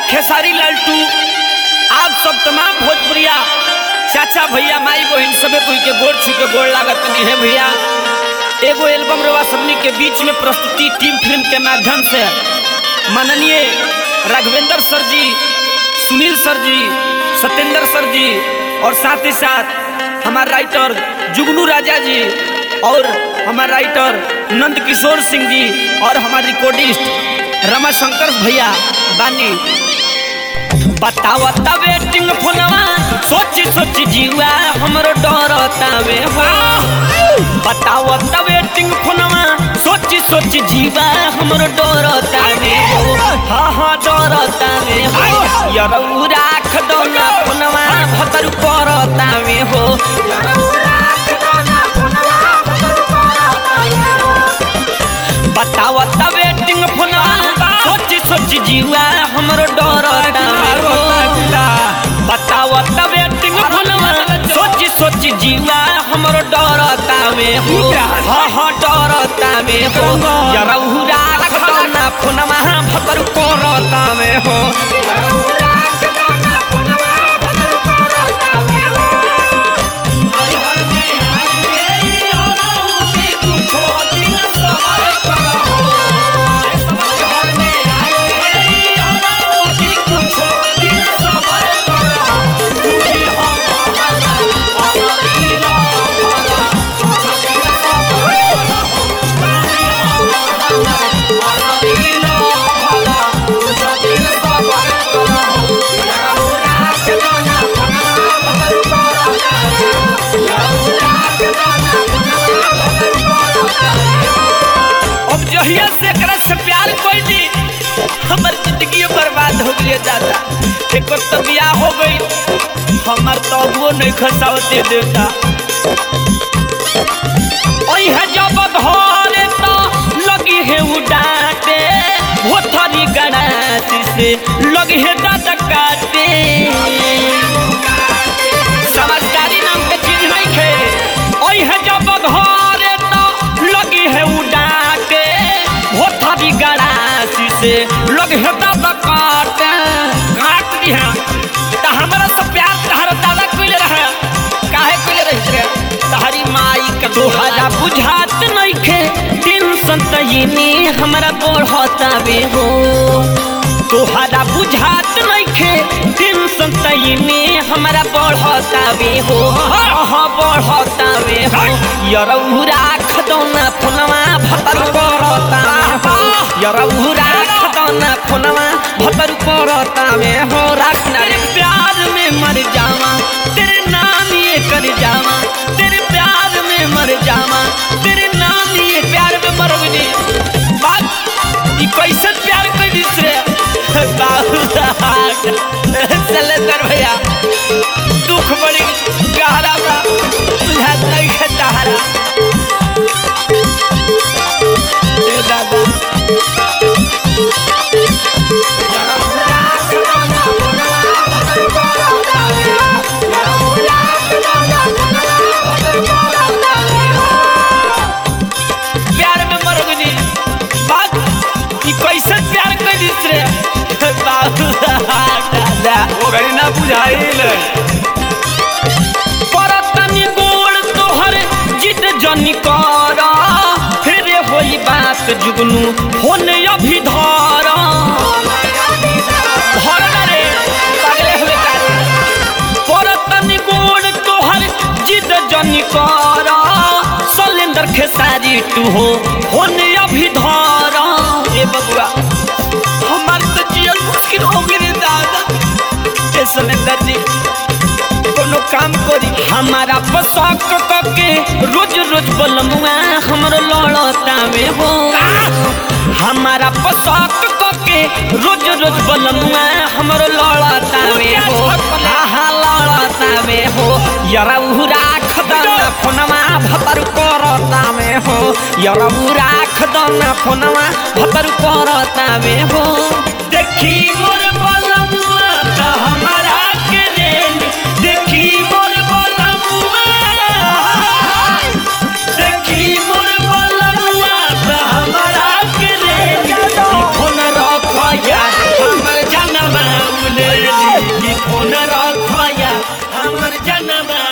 खेसारी लाल two आप सब तमाम भोजपुरिया चाचा भैया माई बहन सबे कोई के गोड़ छू के गोड़ लागत नहीं है भैया एगो एल्बम रवा सबनी के बीच में प्रस्तुति टीम फिल्म के माध्यम से माननीय राघवेंद्र सर जी सुनील सर जी सत्येंद्र सर जी और साथ ही साथ हमारे राइटर जुगनू राजा जी और हमारे राइटर नंद किशोर सिंह जी और हमारे रिकॉर्डिस्ट रमाशंकर भैया बानी बतावता वेटिंग फोनवा सोची सोची जीवा हमरो डरतावे हो बतावता वेटिंग फोनवा सोची सोची जीवा हमरो डरतावे हो हा हा डरतावे हो यरौ राख दो ना फोनवा भतर करतावे हो यरौ राख दो ना फोनवा भतर करतावे हो बतावता वेटिंग फोनवा सोची सोची जीवा हमरो डरतावे हो बतावता वेटिंग फोनवा सोची सोची जीवा हमरो डरतावे हो हा हा डरतावे हो यरौ राख दो ना फोनवा भतर करतावे हो यरौ राख दो ना फोनवा भतर करतावे हो अब जहिया से एकरा से प्यार कोई दी हमर जिंदगी बर्बाद हो गई दादा एक तो बियाह हो गई हमर तो वो नहीं खसावते देता ओई है जब घरे तो लगी है उडाटे भोथरी गणासी से लगी है दादा काटे समझदारी नाम के चीज नहीं खे ओई है जब घरे तो लगी है उडाटे भोथरी गणासी से लगी है दादा काटे काट दिया त हमरा से प्यार तहरा दादा कइले रहे काहे कइले रही रे तहरी माई के तोहरा बुझात नइखे टेंशन तइनी हमरा बढ़तावे हो तोहरा बुझात नइखे टेंशन तइनी हमरा बढ़तावे हो हाँ बढ़तावे हो यरौ राख दो ना फोनवा भतर करतावे हो यरौ राख दो ना फोनवा भतर करतावे हो राख ना रे प्यार में मर जावा तेरे नाम ये कर जावा तेरे प्यार में मर जावा तेरे नाम ये प्यार में मर गई बात ई कैसे प्यार कर दिस रे बाबू सलेंदर भैया दुख बड़ी गहरा बा बुझात नहीं है तहरा ए दादा प्यार में मर गई बात ई कैसे प्यार कर दिस रे बाबू दादा ओकरी ना बुझाइल परतनी गोड़ तोहर जिद जनी कर फिर होई बात जुगनू होने अभी धर धर ना रे पगले हुए कारे परतनी गोड़ तोहर जिद जनी कर सलेंदर खेसारी तू हो होने अभी धर ए बबुआ हमार तो जियल मुश्किल हो गई दादा ए सलेंदर जी कोनो काम करी हमारा पसक कके रोज रोज बलमुआ हमरो लड़तावे हो हमारा पसक कके रोज रोज बलमुआ हमरो लड़तावे हो आहा लड़तावे हो यरौ राख दना फोनवा भतर करतावे हो यरौ राख दना फोनवा भतर करतावे हो देखी मोर बलमुआ त हमारा के रेल देखी मोर बलमुआ देखी मोर बलमुआ त हमारा के रेल फोन रख यार हमर जनवा फोन रखया हमर जनमा